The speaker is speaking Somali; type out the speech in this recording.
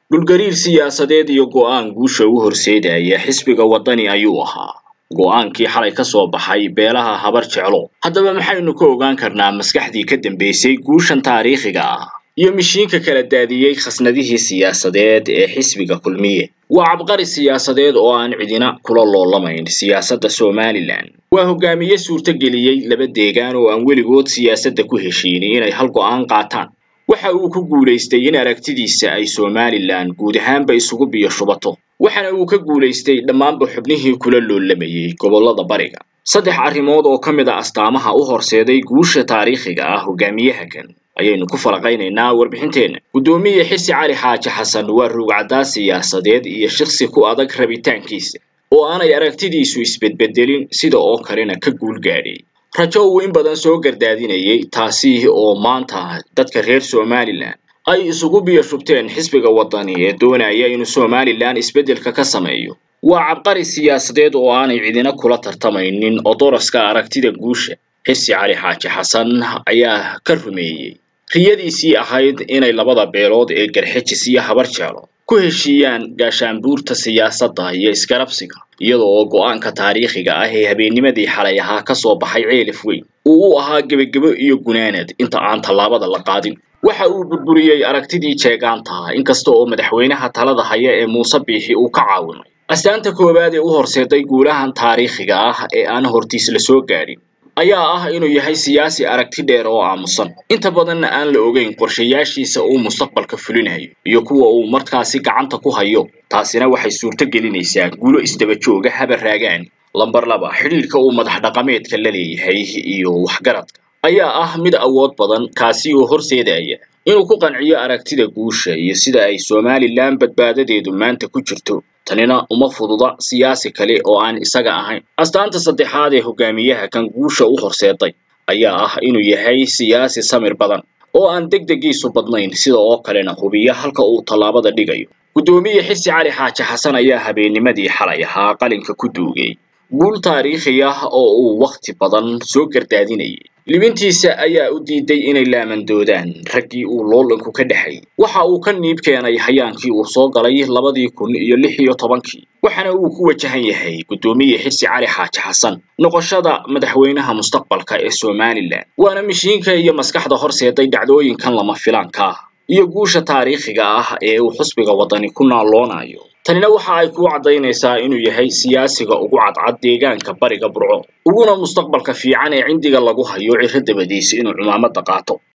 dhulgariir siyaasadeed iyo go'aan guusha u horseedaya xisbiga waddani ayuu ahaa go'aankii xalay ka soo baxay beelaha habar jeclo haddaba maxaynu ka ogaan karnaa maskaxdii ka dambeysay guushan taariikhiga ah iyo mishiinka kala daadiyey khasnadihii siyaasadeed ee xisbiga kulmiye waa cabqari siyaasadeed oo aan cidina kula loolamayn siyaasadda somalilan waa hogaamiye suurtogeliyey laba deegaan oo aan weligood siyaasadda ku heshiinin inay hal go'aan qaataan waxa uu ku guulaystay in aragtidiisa ay somalilan guud ahaanba isugu biyo shubato waxaana uu ka guulaystay dhammaanba xubnihii kula loolamayey gobollada bariga saddex arrimood oo ka mid a astaamaha u horseeday guusha taariikhiga ah hogaamiyaha kan ayaynu ku falaqaynaynaa warbixinteenna guddoomiye xirsi cali xaaji xasan waa ruugcaddaa siyaasadeed iyo shaqsi ku adag rabitaankiisa oo aanay aragtidiisu isbedbedelin sida oo kalena ka guul gaadhay rajo uu in badan soo gardaadinayay taasi oo maanta dadka reer somalilan ay isugu biyo shubteen xisbiga waddani ee doonaya inuu somalilan isbeddelka ka sameeyo waa cabqari siyaasadeed oo aanay cidina kula tartamaynin odoroska aragtida guusha xirsi cali xaaji xasan ayaa ka rumeeyey riyadiisii ahayd inay labada beelood ee garxejis iyo habar jeelo ku heshiiyaan gaashaanbuurta siyaasadda iyo iskarabsiga iyada oo go'aanka taariikhiga ah ee habeennimadii xalay ahaa ka soo baxay ceelif weyn uu u ahaa gebagebo iyo gunaanad inta aan tallaabada la qaadin waxa uu burburiyey aragtidii jeegaantaha inkasta oo madaxweynaha talada haya ee muuse biixi uu ka caawimay astaanta koowaad ee u horseeday guulahan taariikhiga ah ee aan hortiis la soo gaadhin ayaa ah inuu yahay siyaasi aragti dheer oo aamusan inta badanna aan la ogeyn qorshayaashiisa uu mustaqbalka fulinayo iyo kuwa uu markaasi gacanta ku hayo taasina waxay suurto gelinaysaa guulo isdaba jooga haba raagaan lambar laba xidhiidhka uu madax dhaqameedka la leeyahay iyo waxgaradka ayaa ah mid awood badan kaasi oo horseedaya inuu ku qanciyo aragtida guusha iyo sida ay somalilan badbaadadeedu maanta ku jirto tanina uma fududa siyaasi kale oo aan isaga ahayn astaanta saddexaad ee hogaamiyaha kan guusha u horseeday ayaa ah inuu yahay siyaasi samir badan oo aan degdegiisu badnayn sida oo kalena hubiya halka uu tallaabada dhigayo guddoomiye xirsi cali xaaji xasan ayaa habeennimadii xalay ahaa qalinka ku duugay guul taariikhi ah oo uu wakhti badan soo gardaadinayay libintiisa ayaa u diiday inay laamandoodaan raggii uu loolanku ka dhexayay waxa uu ka niib keenay hayaankii uu soo galay labadii kun iyo lix iyo tobankii waxaana uu ku wajahan yahay guddoomiye xirsi cali xaaji xasan noqoshada madaxweynaha mustaqbalka ee somalilan waana mishiinka iyo maskaxda horseeday dhacdooyinkan lama filaanka ah iyo guusha taariikhiga ah ee uu xusbiga waddani ku naaloonayo tanina waxa ay kuu caddaynaysaa inuu yahay siyaasiga ugu cadcad deegaanka bariga burco uguna mustaqbalka fiican ee cindiga lagu hayo ciro dabadiisa inuu cumaamadda qaato